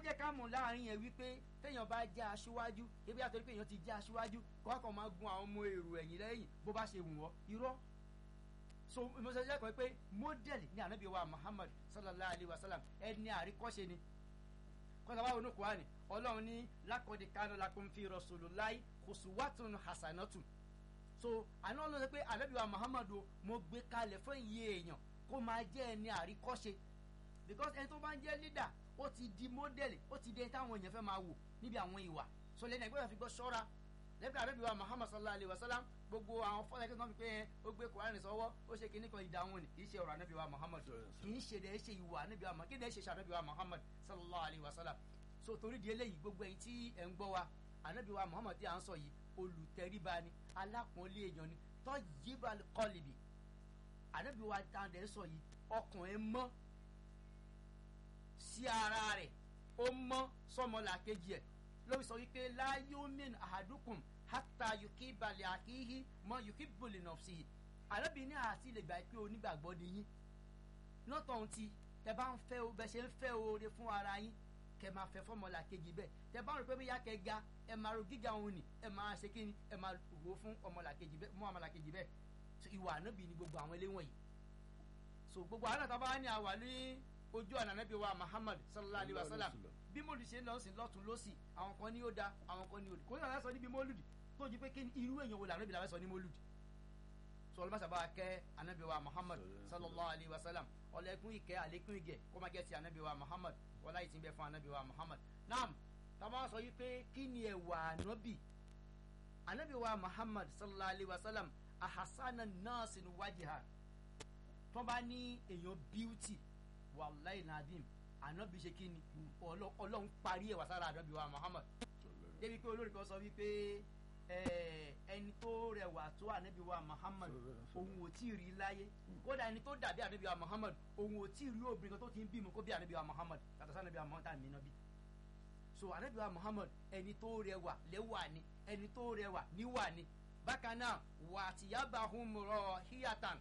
jẹ́ ká mọ̀ láàrin yẹn wípé téèyàn bá jẹ́ aṣíwájú ebi àtọ́rí pé èèyàn ti jẹ́ aṣíwájú kọ́kọ́ máa gun àwọn ọmọ èrò ẹ̀yìn lẹ́yìn bó bá ṣe wù wọ́n irọ́ so ìmọ̀sálẹ́ kan pé mọ́dẹ̀lì ní ànábì wa Muhammad sallallahu alayhi wa sallam ẹni àríkọ́ṣe ni kọ́ńtà báwo ní kùránì ọlọ́run ní lákọ̀ọ́dẹ kánú lakum fi rasulillahi uswatun hasanatun so àná ọlọ́run sọ pé ànábì wa Muhammad o mo gbé kalẹ̀ fún iye èèyàn kó máa jẹ́ ẹni àríkọ́ṣe because ẹni tó bá ń jẹ́ leader ó ti di mọ́dẹ̀lì ó ti di ẹni táwọn èèyàn fẹ́ máa wò níbi àwọn ìwà so lẹ́nu ẹgbẹ́ fi gbọ́ ṣọ́ra lẹ́gbẹ́ ànábì wa Muhammad sallallahu alayhi wa sallam gbogbo àwọn fọ́lá ẹgbẹ́ tó ń fi pé ẹ ó gbé kùránì sọ́wọ́ ó ṣe kíní kan ìdáhùn ni kì í ṣe ọ̀rọ̀ ànábì wa Muhammad kì í ṣe dẹ̀ ṣe ìwà ànábì wa Muhammad kí ni ẹ ṣe ṣe ànábì wa Muhammad sallallahu alayhi wa sallam so torí di eléyìí gbogbo ẹ̀yin tí ẹ ń gbọ́ wa ànábì wa Muhammad tí à ń sọ yìí olùtẹríba ni alápọ̀nlé èèyàn ni tayyibal qalbi ànábì wa dáadé ń sọ yìí ọkàn ẹ mọ́ sí ara rẹ̀ ó mọ́ sọmọlàkejì ẹ̀ lórí sọ wípé la yu'min ahadukum hatta yukiba li akihi ma yukibu li nafsihi ànábì ní àti lè gbà pé onígbàgbọ́ ni yín lọ́tọ̀ọ̀hún ti tẹ bá ń fẹ́ o bẹ ṣe ń fẹ́ oore fún ara yín kẹ máa fẹ́ fọmọlà kejì bẹ́ẹ̀ tẹ bá rò pé bí yá kẹ ga ẹ máa ro gíga òun ni ẹ máa ṣe kíni ẹ máa wò fún ọmọlà kejì bẹ́ẹ̀ mú ọmọlà kejì bẹ́ẹ̀ so ìwà ànábì ni gbogbo àwọn eléwọ̀n yìí so gbogbo àwọn àtàwọn bá ní àwà ní ojú ọ̀nà ànábì wa Muhammad sallallahu alayhi wa sallam bí mòlùdì ṣe ń lọ sí lọ́tún lọ́sì àwọn kan ní ó da àwọn kan ní ó di kò ní àwọn sọ níbi mòlùdì tó ju pé kí irú èèyàn wo làwọn ibi làwọn sọ ní mòlùdì so ọlọ́mọ sábà kẹ́ ànábì wa Muhammad sallallahu alayhi wa sallam ọlẹ́kùn ìkẹ́ àlékún ìgẹ̀ kó má jẹ́ ti ànábì wa Muhammad wọlá yìí ti bẹ fún anabi wa muhammad naam tàbá sọ yìí pé kí ni ẹwà anabi anabi wa muhammad sallallahu alayhi wa sallam ahasana nurse ni wajiha tó bá ní èèyàn beauty wàláì nadim anabi ṣe kí ni ọlọ́run parí ẹwà sára anabi wa muhammad débi pé olórí kan sọ wípé ẹni tó rẹwà tó anabi wa muhammad òun ò tí ì rí láyé kódà ẹni tó dàbí anabi wa muhammad òun ò tí ì rí obìnrin kan tó ti ń bímọ kó bí anabi wa muhammad yàtọ̀ sí anabi wa muhammad tàbí nàbí so anabi wa muhammad ẹni tó rẹwà lẹ́wà ni ẹni tó rẹwà níwà ni bákan náà wà tìyàbàhùn rọ híyàtàn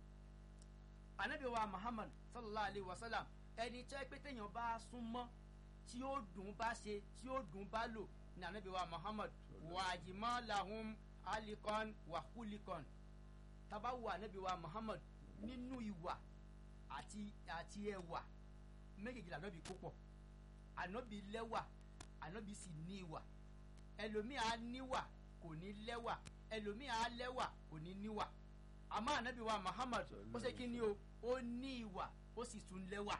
anabi wa muhammad sallallahu alayhi wa sallam ẹni tẹ́ pé téèyàn bá súnmọ́ tí ó dùn bá ṣe tí ó dùn bá lò ní anabi wa muhammad wàjìmọ́ lahum alikon wahulikon tabawo anabi wa muhammad nínú ìwà àti àti ẹwà méjèèjì anabi kó pọ̀ anabi lẹ́wà anabi sì ní ìwà ẹlòmíì á níwà kò ní lẹ́wà ẹlòmíì á lẹ́wà kò ní níwà àmọ́ anabi wa muhammad ó ṣe kí ni o ó ní ìwà ó sì tún lẹ́wà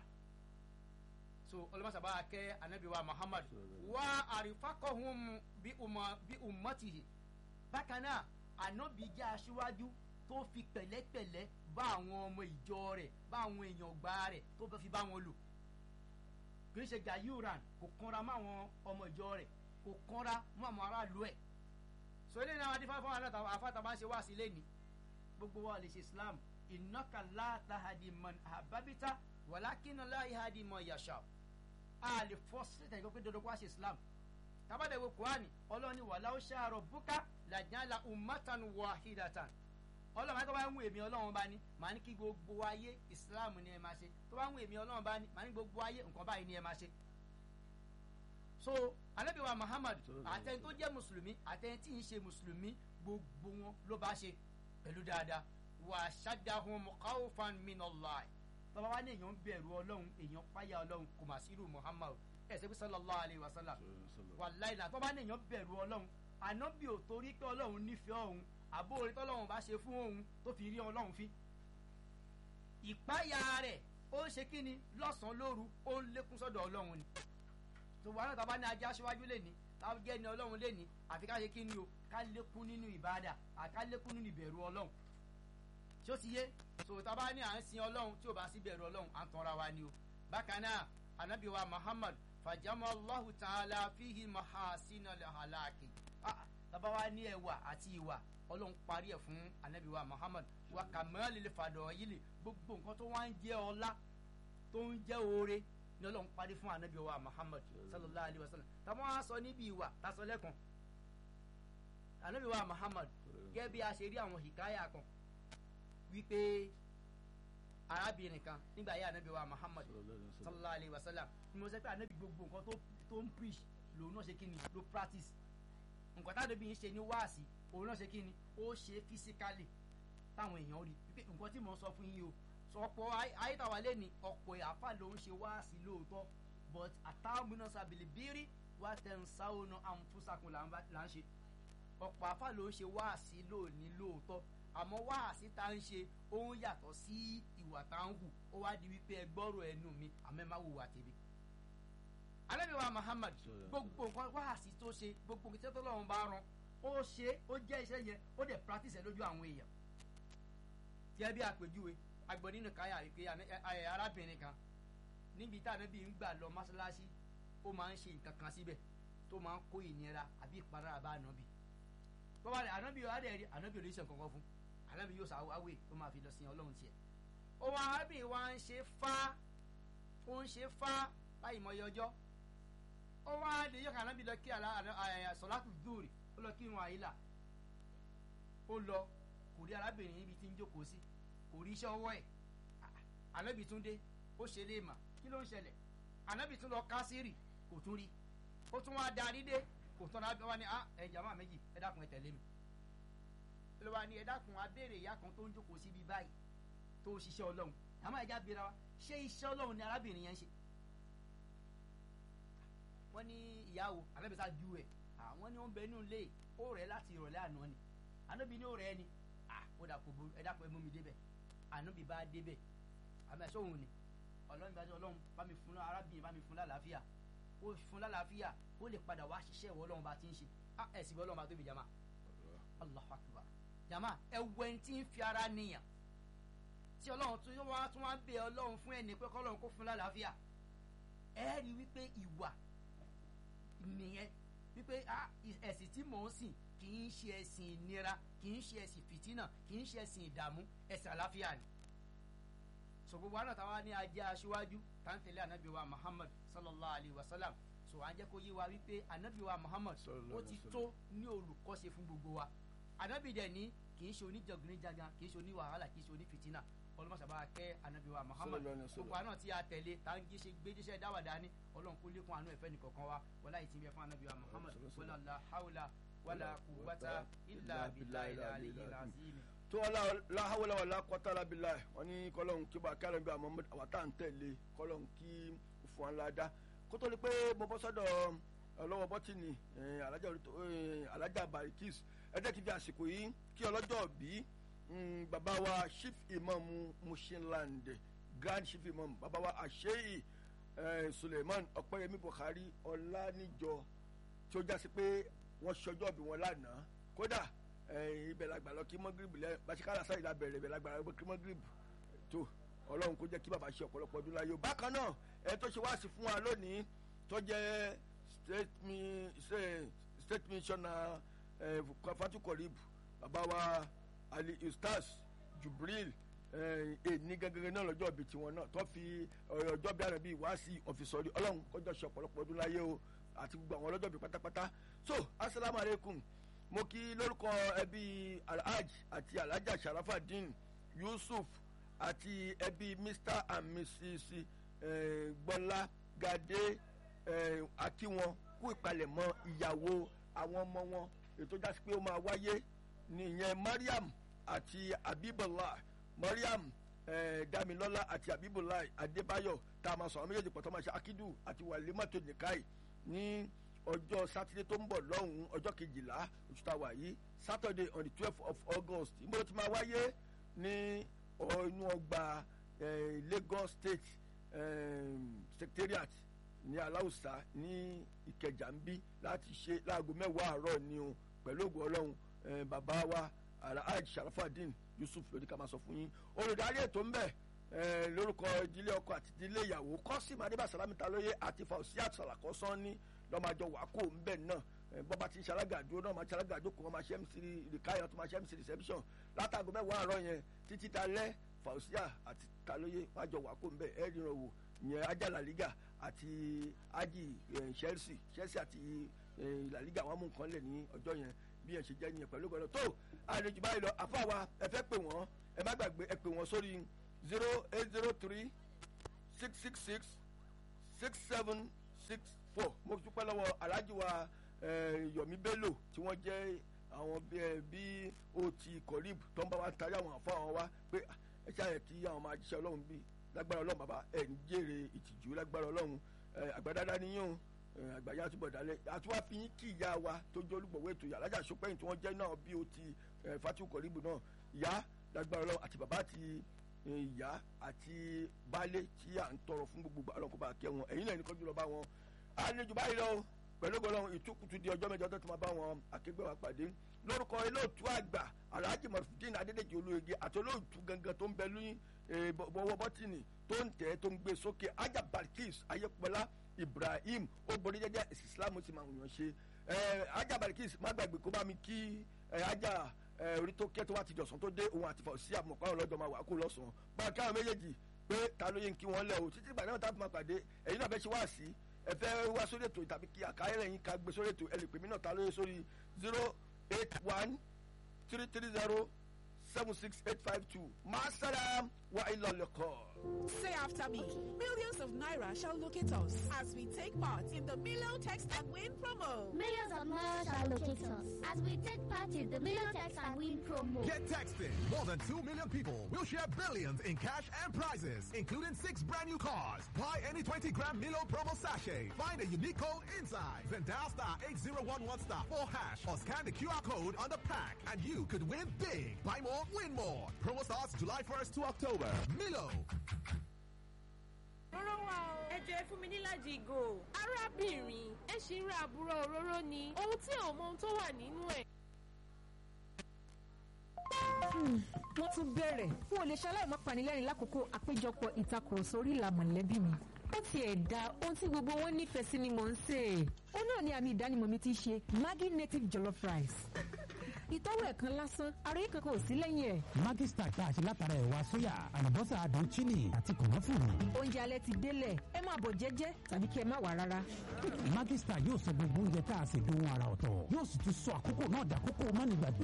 so ọlọmọsàbà kẹ anabi wa muhammad wa àrífàkọhún bí umma bí ummatihi bákan náà anabi jẹ́ aṣíwájú tó fi pẹ̀lẹ́pẹ̀lẹ́ bá àwọn ọmọ ìjọ rẹ̀ bá àwọn èèyàn gbà rẹ̀ tó fi bá wọn lò kì í ṣe gayuran kò kanra mọ́ àwọn ọmọ ìjọ rẹ̀ kò kanra mọ́ àwọn aráàlú ẹ̀ so eléyìí náà adífá fún àwọn afáàtàbá ń ṣe wá sí lẹ́ni gbogbo wa lè ṣe islam innaka la tahdi man ahbabta walakinna la yahdi man yasha a lè fọ́ sílẹ̀ ìgbọ́ pé dandan kó wá ṣe islam tabadẹ wo kurani ọlọ́ni walaw sha'a rabbuka lajala ummatan wahidatan ọlọ́run bá tó bá ń wù èmi ọlọ́run bá ní màá ní kí gbogbo ayé islam ni ẹ máa ṣe tó bá ń wù èmi ọlọ́run bá ní màá ní gbogbo ayé nǹkan báyìí ni ẹ máa ṣe. so anabi wa muhammad àtẹni tó jẹ́ mùsùlùmí àtẹni tí ń ṣe mùsùlùmí gbogbo wọn ló bá ṣe pẹ̀lú dáadáa wa shaddahum khawfan minallahi tọ́ba wa ní èèyàn bẹ̀rù ọlọ́run èèyàn páyà ọlọ́run kò mà sí irú muhammad ẹ̀ ṣe bí sallallahu alayhi wa sallam wallahi náà tọ́ba ní èèyàn bẹ̀rù ọlọ́run ànábì ò torí pé ọlọ́run nífẹ̀ẹ́ òun àbó orí tọ́lọ́run bá ṣe fún òun tó fi rí ọlọ́run fi. ìpáyà rẹ̀ ó ń ṣe kí ni lọ́sàn-án lóru ó ń lékún sọ́dọ̀ ọlọ́run ni. tòwá náà tábà ní ajá aṣíwájú lẹ́ni táwọn jẹ́ ni ọlọ́run lẹ́ni àfi ká ṣe kí ni o ká lékún nínú ìbáadà àká lékún nínú ìbẹ̀rù ọlọ́run. tí ó ti yé tòwá tábà ní à ń sin ọlọ́run tí ò bá sí bẹ̀rù ọlọ́run à ń tanra wa ni o. bákan náà anabi wa muhammad fàjámọ́ allahu ta'ala fihi mahasina halaki. tábà wa ní ẹwà àti ìwà ọlọ́run parí ẹ̀ fún anabi wa muhammad wa kàmẹ́lì lè fàdọ̀ yìí lè gbogbo nǹkan tó wá ń jẹ́ ọlá tó ń jẹ́ oore ni ọlọ́run parí fún anabi wa muhammad sallallahu alayhi wa sallam tàbí wọn á sọ níbi ìwà tasọ lẹ́kan anabi wa muhammad gẹ́gẹ́ bí a ṣe rí àwọn hikaya kan wípé arábìnrin kan nígbà yá anabi wa muhammad sallallahu alayhi wa sallam ni mo sọ pé anabi gbogbo nǹkan tó tó ń preach lòun náà ṣe kí ni ló practice nǹkan tá anabi yìí ṣe ní wáàsí òun náà ṣe kí ni ó ṣe physically táwọn èèyàn rí pé nǹkan tí mo sọ fún yín o sọpọ̀ ayétàwá lé ní ọ̀pọ̀ àfa ló ń ṣe wáàsí lóòótọ́ but àtàwọn sábìlì bírí wá tẹ̀sán sáwọn àǹfùsàkùn là ń ṣe ọ̀pọ̀ àfa ló ń ṣe wáàsí lóòní lóòótọ́ àmọ́ wáàsí tá ń ṣe ó ń yàtọ̀ sí ìwà tá ń hù ó wá di wípé ẹ gbọ́rọ̀ ẹnu mi àmọ́ ẹ má wùwà tèmi. Ànábì wa Muhammad gbogbo nǹkan wáàsí tó ṣe gbogbo nǹkan tó lọ́wọ́ bá rán ó ṣe ó jẹ́ iṣẹ́ yẹn ó dẹ̀ practice ẹ̀ lójú àwọn èèyàn. tí ẹ bí àpèjúwe agbọ̀n nínú káyà wípé arábìnrin kan níbi tá ànábì ń gbà lọ mọ́ṣáláṣí ó máa ń ṣe nǹkan kan síbẹ̀ tó máa ń kó ìnira àbí ìpalára bá ànábì bọ́wá rẹ̀ ànábì yóò adẹ̀ rí ànábì yóò lè ṣe nǹkan fún ànábì yóò sàwáwé tó máa fi lọ sin ọlọ́run tiẹ̀ ó wá arábìnrin wa ń ṣe fá ó ń ṣe fá láì mọye ọjọ́ ó wá lè yọ kí ànábì lọ kí sọ̀látù dùrì ó lọ kí irun àyílà ó lọ kò rí arábìnrin níbi tí ń jókòó sí kò rí iṣẹ́ ọwọ́ ẹ̀ ànábì tún dé ó ṣe lè mà kí ló ń ṣẹlẹ̀ ànábì tún lọ kásírì kò tún rí ó tún wá darí dé kò tán lábẹ́ wá ní ẹ jàmá méjì ẹ dákun ẹ tẹ̀lé mi ló wá ní ẹ dákun abéèrè ìyá kan tó ń jókòó síbi báyìí tó ṣiṣẹ́ ọlọ́run àmọ́ ẹja bira wa ṣé iṣẹ́ ọlọ́run ni arábìnrin yẹn ń ṣe wọ́n ní ìyàwó alábẹ́sà ju ẹ̀ àwọn ní ó ń bẹ nínú ilé ó rẹ̀ láti ìrọ̀lẹ́ àná ni ànábì ní ó rẹ̀ ni ó dà kó ẹ dákun ẹ mú mi débẹ̀ ànábì bá débẹ̀ àmọ́ ẹ̀ṣọ́ òun ni ọlọ́run bá dé ọlọ́run bá mi fún arábìnrin bá mi fún lálàáfíà ó fún lálàáfíà ó lè padà wá ṣiṣẹ́ ìwọ ọlọ́run bá ti ń ṣe ẹ sì bọ́ ọlọ́run bá tóbi jama Allahu akbar jama ẹ wọ ẹni tí ń fi ara níyàn tí ọlọ́run tún wá tún wá bẹ ọlọ́run fún ẹni pé kọ́lọ́run kó fún lálàáfíà ẹ rí wípé ìwà nìyẹn wípé ẹ̀sìn tí mò ń sìn kì í ṣe ẹ̀sìn ìnira kì í ṣe ẹ̀sìn fìtínà kì í ṣe ẹ̀sìn ìdààmú ẹ̀sìn àlàáfíà ni so gbogbo àná táwa ní ajé aṣíwájú tá ń tẹ̀lé ànábì wa Muhammad sallallahu alayhi wa sallam so à ń jẹ́ kó yé wa wípé ànábì wa Muhammad ó ti tó ní olùkọ́ṣe fún gbogbo wa ànábì dẹ̀ ní kì í ṣe oníjàngíníjàngán kì í ṣe oníwàhálà kì í ṣe onífìtínà ọlọ́mọṣàbá kẹ́ ànábì wa Muhammad gbogbo àná tí a tẹ̀lé tá ń jíṣe gbéjíṣẹ́ dáwàdá ní ọlọ́run kó lékún àánú ẹ̀fẹ́ nìkọ̀ọ̀kan wa wọlá ìtì bẹ fún ànábì wa Muhammad wọlá la hawla wàlá quwwata illa billahi al-aliyyil azim tó láhàwọlá wà lákọtà lábìlà wọn ní kọlọ́hún kí bá kárẹ̀ bí àmọ́ àwọn tá à ń tẹ̀lé kọlọ́hún kí fún wa ládàá kó tó di pé mo bọ́ sọ́dọ̀ ọlọ́wọ́ bọ́tìnì alájà barikis ẹ jẹ́ kí n fi àsìkò yìí kí ọlọ́jọ́ bí bàbá wa chief imam mushinland grand chief imam bàbá wa àṣeyì suleiman ọ̀pẹ́yẹmí buhari ọ̀làníjọ tí ó jásí pé wọ́n ṣọjọ́ bí wọn lánàá kódà ibẹ̀ la gbà lọ kí mọ́gìrìbù lẹ́ bàṣíkàlà sáyìn la bẹ̀rẹ̀ ibẹ̀ la gbà lọ kí mọ́gìrìbù tó ọlọ́run kó jẹ́ kí bàbá ṣe ọ̀pọ̀lọpọ̀ ọdún láyé o bákan náà ẹ tó ṣe wá sí fún wa lónìí tó jẹ́ state missioner fatukorib bàbá wa ali ustaz jubril èní gẹ́gẹ́ náà lọ́jọ́ ibi tiwọn náà tó fi ọjọ́ bí àrẹ̀bí wá sí ọ̀fìsọ̀rí ọlọ́run kó jọ ṣe ọ̀pọ̀lọpọ̀ ọdún láyé o àti gbogbo àwọn ọlọ́jọ́ bí pátápátá so asalaamualeykum mo kí lórúkọ ẹbí alhaj àti alhaja sharafadin yusuf àti ẹbí mr and mrs gbọ́lá gade akíwọn kú ìpalẹ̀mọ́ ìyàwó àwọn ọmọ wọn ètò jásí pé ó máa wáyé nìyẹn mariam àti abibullah mariam damilọla àti abibullah adébáyọ̀ tá a máa sọ àwọn méjèèjì pọ̀ tó máa ṣe akidu àti wàlímọ́tò nìkáì ní ọjọ́ sátidé tó ń bọ̀ lọ́hùn-ún ọjọ́ kejìlá oṣù tá a wà yìí saturday on the twelve of august ìgbọ́dọ̀ ti máa wáyé ní inú ọgbà lagos state secretariat ní aláùsá ní ìkẹjà ń bí láti ṣe láago mẹ́wàá àárọ̀ ni o pẹ̀lú ògùn ọlọ́run bàbá wa alhaji sharafadin yusuf lóní ká máa sọ fún yín olùdarí ètò ń bẹ̀ lórúkọ ìdílé ọkọ àti ìdílé ìyàwó kọ́sìmù adébàsálámì talóye àti fausiat sàlàkọ́sán ní lọ́màjọ wàkó ńbẹ náà bọ́ba ti ń ṣalága dúró náà máa ṣalága jókòó wọn máa ṣe mc rìkáyọ̀ tó máa ṣe mc reception látàgọ́ mẹ́wàá àárọ̀ yẹn títí dalẹ́ fausia àti talóye wọn àjọ wàkó ńbẹ ẹ ríran wò yẹn ajá làlígà àti ají chelsea chelsea àti làlígà wọn mú nǹkan lẹ̀ ní ọjọ́ yẹn bí yẹn ṣe jẹ́ nìyẹn pẹ̀lú gbọ́dọ̀ tó àlejò báyìí lọ àfàwà ẹ fẹ́ pè wọ́n ẹ má gbàgbé ẹ pè wọ́n sórí zero eight zero three six six six six seven six four mo dúpẹ́ lọ́wọ́ alhaji wa eh, yomi bello tí wọ́n jẹ́ àwọn bí ẹ bí o ti kọ̀ríb tó ń bá wa tarí àwọn àfọ àwọn wa pé ah, ẹ ṣáà yẹ kí àwọn máa jíṣẹ́ ọlọ́run bí lágbára ọlọ́run bàbá ẹ̀ ń jèrè ìtìjú lágbára ọlọ́run eh, àgbàdáda níyàn àgbàyà túbọ̀ dalẹ̀ àtúwá fi yín kí ìyá wa tó jẹ́ olùgbọ̀wé ètò ìyá alájà sọpẹ́yìn tí wọ́n jẹ́ náà bí o ti eh, fatu kọ̀ríbù náà ìyá lágbára ọlọ́run àti bàbá àti eh, ìyá àti baálé tí à ń tọrọ fún gbogbo àlọ́kọ̀ bá kẹ́ wọn ẹ̀yin náà ní kọ́jú lọ bá wọn àlejò báyìí lọ pẹ̀lú ọlọ́run ìtúkùtù di ọjọ́ mẹ́jọ tó ti máa bá wọn akẹgbẹ́ wa pàdé lórúkọ olóòtú àgbà alhaji marufudin adédèjì olóyege àti olóòtú gangan tó ń bẹ lóyún bọ́wọ́ bọ́tìnì tó ń tẹ̀ tó ń gbé sókè ajá barkis ayépọlá ibrahim obìnrin jẹjẹ islam sì máa ń yàn ṣe ajá barkis má gbàgbé kó bá mi kí ajá orí tó kẹ́ tó wá ti dọ̀sán tó dé òun àti fọ̀sí àmọ̀pá ọlọ́jọ́ máa wà kó lọ́sàn-án bá a káwọn méjèèjì pé ta ló yẹ kí wọ́n lẹ̀ o títí ìgbà náà tá a fi máa pàdé ẹ̀yin náà fẹ́ ṣe wá sí ẹ fẹ́ wá sórí ètò tàbí kí àkáyẹ̀rẹ̀ yín ká gbé sórí ètò ẹ lè pè mí náà ta ló yẹ sórí zero eight one three three zero seven six eight five two masalam wa ilọlẹkọ. Say after me. Millions of Naira shall locate us as we take part in the Milo Text and Win promo. Millions of Naira shall locate us as we take part in the Million Text and Win promo. Get texting. More than 2 million people will share billions in cash and prizes, including six brand new cars. Buy any 20 gram Milo promo sachet. Find a unique code inside. Then dial star 8011 star 4 hash or scan the QR code on the pack and you could win big. Buy more, win more. Promo starts July 1st to October. Milo. Róró wa o. Ẹ jẹ́ fún mi níláàjì ìgò. Arábìnrin, ẹ ṣì ń ra àbúrò òróró ni. Ohun tí ò mọ ohun tó wà nínú ẹ̀. wọ́n tún bẹ̀rẹ̀ n ò lè ṣaláì má panilẹ́rìn lákòókò àpéjọpọ̀ ìtakùrọ̀sọ orí ìlà mọ̀lẹ́bí mi. ó tiẹ̀ da ohun tí gbogbo wọn nífẹ̀ẹ́ sí ni mò ń sè é. ó náà ni àmì ìdánimọ̀ mi ti ṣe Maggi native jollof rice. ìtọ́wò ẹ̀ kan lásán àròyé kankan ò sí lẹ́yìn ẹ̀. Maggi Star tá a ṣe látara ẹ̀wà sóyà àlùbọ́sà àdùn chini àti kòmọ́fùrù. oúnjẹ alẹ́ ti délẹ̀ ẹ máa bọ̀ jẹ́jẹ́ tàbí kí ẹ má wà rárá. Maggi Star yóò sọ gbogbo oúnjẹ tá a ṣe dùn ara ọ̀tọ̀ yóò sì tún sọ àkókò náà dàkókò mánigbàgbé.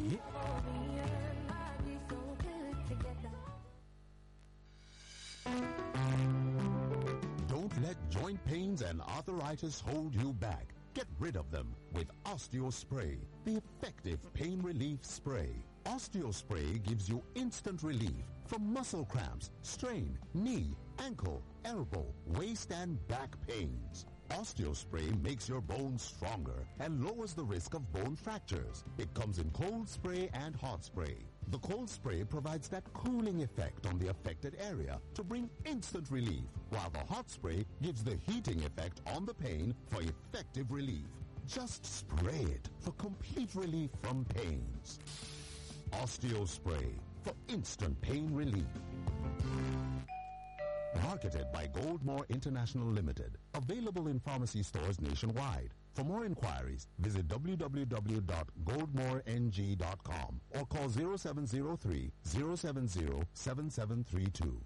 Don't let joint pains and arthritis hold you back. Get rid of them with OsteoSpray, the effective pain relief spray. OsteoSpray gives you instant relief from muscle cramps, strain, knee, ankle, elbow, waist and back pains. OsteoSpray makes your bones stronger and lowers the risk of bone fractures. It comes in cold spray and hot spray. The cold spray provides that cooling effect on the affected area to bring instant relief, while the hot spray gives the heating effect on the pain for effective relief. Just spray it for complete relief from pains. OsteoSpray for instant pain relief. Marketed by Goldmore International Limited. Available in pharmacy stores nationwide. For more inquiries, visit www.goldmoreng.com or call 0703 070 7732.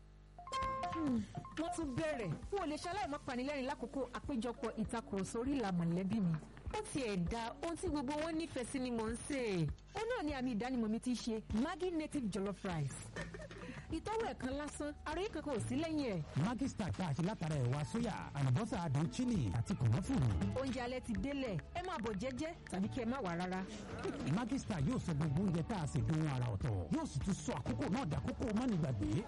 wọ́n tún bẹ̀rẹ̀ n ò lè ṣaláì má panilẹ́rìn lákòókò àpéjọpọ̀ ìtakùrọ̀sọ orí ìlà mọ̀lẹ́bí mi. ó tiẹ̀ da ohun tí gbogbo wọn nífẹ̀ẹ́ sí ni mò ń sè é. ó náà ni àmì ìdánimọ̀ mi ti ṣe Maggi native jollof rice. ìtọ́wò ẹ̀ kan lásán àròyé kankan ò sí lẹ́yìn ẹ̀. Maggi Star tá a ṣe látara ẹ̀wà sóyà àlùbọ́sà àdùn chini àti kòmọ́fùrù. oúnjẹ alẹ́ ti délẹ̀ ẹ máa bọ̀ jẹ́jẹ́ tàbí kí ẹ má wà rárá. Maggi Star yóò sọ gbogbo oúnjẹ tá a ṣe dùn ara ọ̀tọ̀ yóò sì tún sọ àkókò náà dàkókò mánigbàgbé.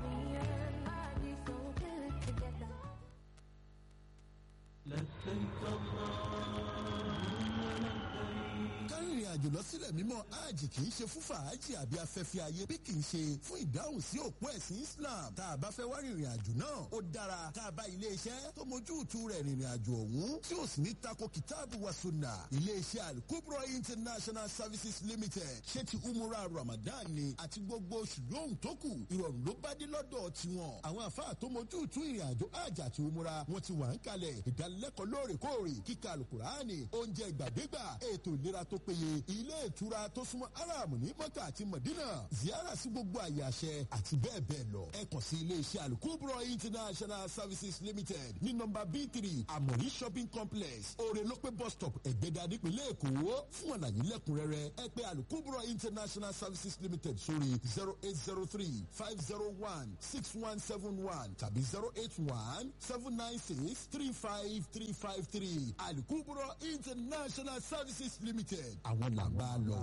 kárìnrìn àjò lọ sílẹ̀ mímọ́ hajj kì í ṣe fún fàájì àbí afẹ́fẹ́ ayé bí kì í ṣe fún ìdáhùn sí òpó ẹ̀sìn Islam tá a bá fẹ́ wá rìnrìn àjò náà ó dára tá a bá ilé iṣẹ́ tó mójú tu rẹ̀ rìnrìn àjò ọ̀hún tí ó sì ní tako kìtáàbù wa sunna ilé iṣẹ́ Al-Kubra International Services Limited ṣé ti umura Ramadan ni àti gbogbo oṣù lóhùn tó kù ìrọ̀rùn ló bá dé lọ́dọ̀ tiwọn àwọn àfáà tó mójú tu ìrìn àjò hajj àti umura wọn ti wà ń kalẹ̀ ìdánilẹ́kọ̀ọ́ lóòrèkóòrè kíkà Al-Qur'ani oúnjẹ ìgbàdégbà ètò ìlera tó tó péye ilé ìtura tó súnmọ́ aram ní mọ́kà àti mọ̀dínà ziyara sí gbogbo àyè àṣẹ àti bẹ́ẹ̀ bẹ́ẹ̀ lọ ẹ kàn sí ilé iṣẹ́ alukubro international services limited ní nọmba b three amori shopping complex orelope bus stop ẹ̀gbẹ́dà nípínlẹ̀ èkó fún àlàyé lẹ́kùnrẹ́rẹ́ ẹ pé alukubro international services limited sórí zero eight zero three five zero one six one seven one tàbí zero eight one seven nine six three five three five three alukubro international services limited àwọn làgbà lọ.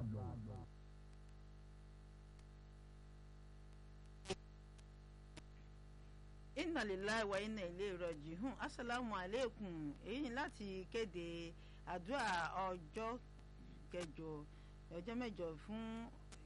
inna lillahi wa inna ilé ìrọ̀jì hùn asalaamu aleykum èyí ni láti kéde àdúrà ọjọ́ kẹjọ ọjọ́ mẹ́jọ fún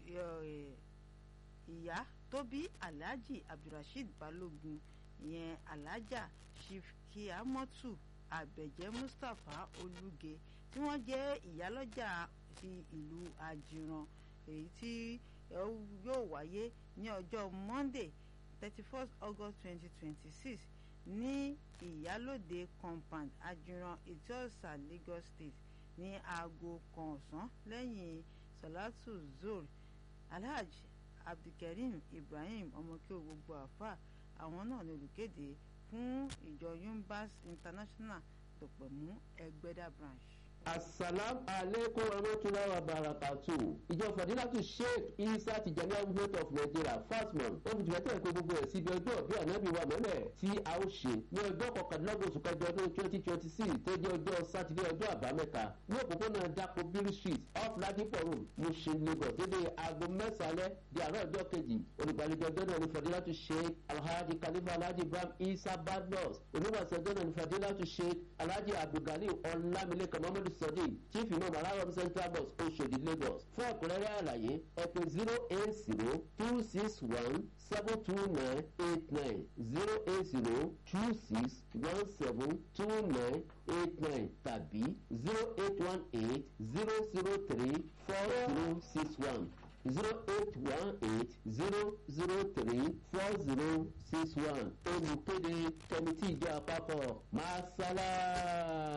ìyá tó bí alhaji abdulrasheed balogun ìyẹn alhaja shifkiamotu abẹjẹ mustapha olùgẹ tí wọ́n jẹ́ ìyálọ́jà ti ìlú àjìràn èyí tí yóò wáyé ní ọjọ́ monday thirty first august twenty twenty six ní ìyálòde compound ajiran etiosa lagos state ní aago kan ọ̀sán lẹ́yìn salatu zor alhaj abdulkareem ibrahim ọmọkẹ́ gbogbo àfà àwọn náà ní olùkéde fún ìjọ yumbas international tòpẹ̀mú ẹgbẹ́dà branch asalam aleikum warahmatulahi wabarakatu ìjọ fadilatu sheikh isa tijani movement of nigeria fasmon ó fi tìbẹ́tẹ̀ pé gbogbo ẹ̀ síbi ọjọ́ bí ànábì wa mọ́lẹ̀ tí a ó ṣe ní ọjọ́ kọkàndínlọ́gbọ̀n oṣù kẹjọ ọdún twenty twenty six tó jẹ́ ọjọ́ sátidé ọjọ́ àbámẹ́ta ní òpópónà dapo biri street off ladipo road mushin lagos dédé aago mẹ́sàlẹ̀ di àárọ̀ ọjọ́ kejì olùgbàlejò ọjọ́ náà ní fadilatu sheikh alhaji khalifa alhaji ibrahim isa badmus oníwàsí ọjọ́ náà ní fadilatu sheikh alhaji abdulgali ọlámilékan muhammadu sadiq chief imam alarom central bus oṣodi lagos fún ẹ̀kúnrẹ́rẹ́ àlàyé ẹ pè zero eight zero two six one seven two nine eight nine zero eight zero two six one seven two nine eight nine tàbí zero eight one eight zero zero three four zero six one zero eight one eight zero zero three four zero six one olùkéde kẹmítì ìjọ àpapọ̀ masala.